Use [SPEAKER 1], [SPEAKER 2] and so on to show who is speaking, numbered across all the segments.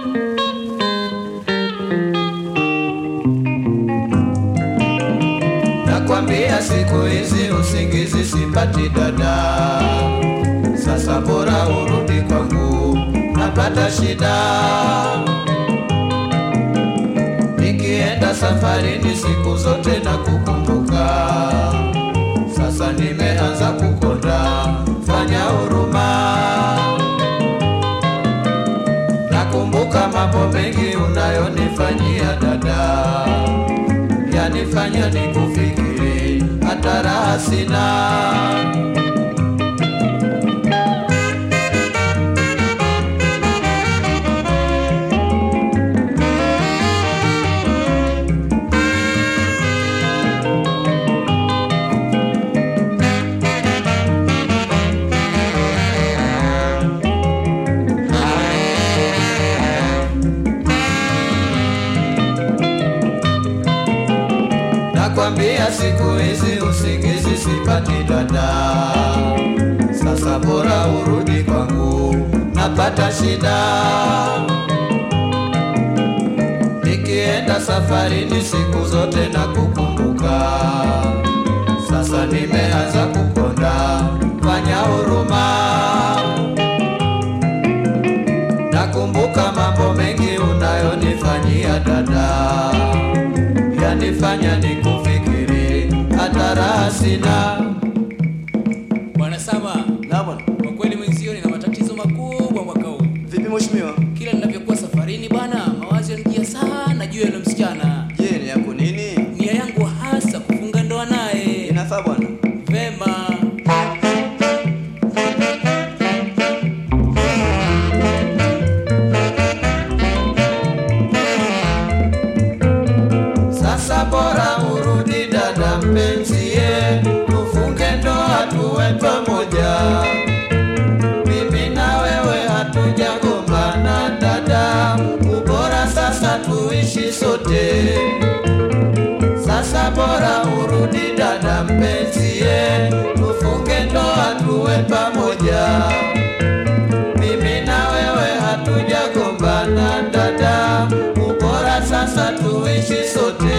[SPEAKER 1] Nakwambia siku hizi usingizi sipati dada, sasa bora urudi kwangu, napata shida nikienda safarini siku zote na kukumbuka, sasa nimeanza kukonda, fanya huruma. Nakumbuka mambo mengi unayonifanyia dada, yanifanya nikufikiri, hata raha sina. Nakwambia siku hizi usingizi sipati dada, sasa bora urudi kwangu, napata shida nikienda safarini siku zote na kukumbuka, sasa nimeanza kukonda, fanya huruma. Nakumbuka mambo mengi unayonifanyia dada yanifanya nikufikiri, hata raha sina.
[SPEAKER 2] Bwana Sama,
[SPEAKER 3] Na bwana.
[SPEAKER 2] kwa kweli mwenzio nina matatizo makubwa mwaka huu.
[SPEAKER 3] Vipi mheshimiwa?
[SPEAKER 2] Kila ninavyokuwa safarini bwana, mawazo yanijia sana juu ya yule msichana.
[SPEAKER 3] Je, ni yako nini?
[SPEAKER 2] Nia yangu hasa kufunga ndoa naye.
[SPEAKER 3] Inafaa bwana.
[SPEAKER 2] Vema.
[SPEAKER 1] Sasa bora urudi dada mpenzie, tufunge ndoa tuwe pamoja. Mimi na wewe hatujagombana dada, ubora sasa tuishi sote. Sasa bora urudi dada mpenzie, tufunge ndoa tuwe pamoja. Mimi na wewe hatujagombana dada, ubora sasa tuishi sote.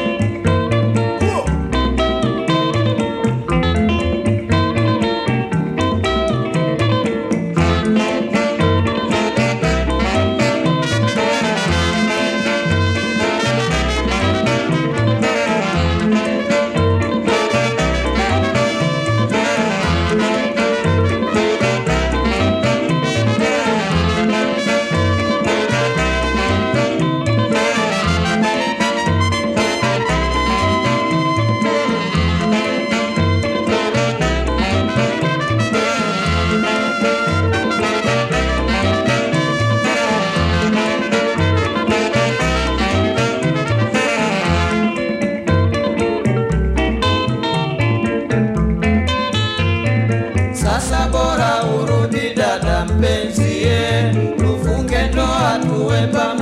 [SPEAKER 1] Sasa bora urudi dada mpenzie, tufunge ndoa tuwe pamoja.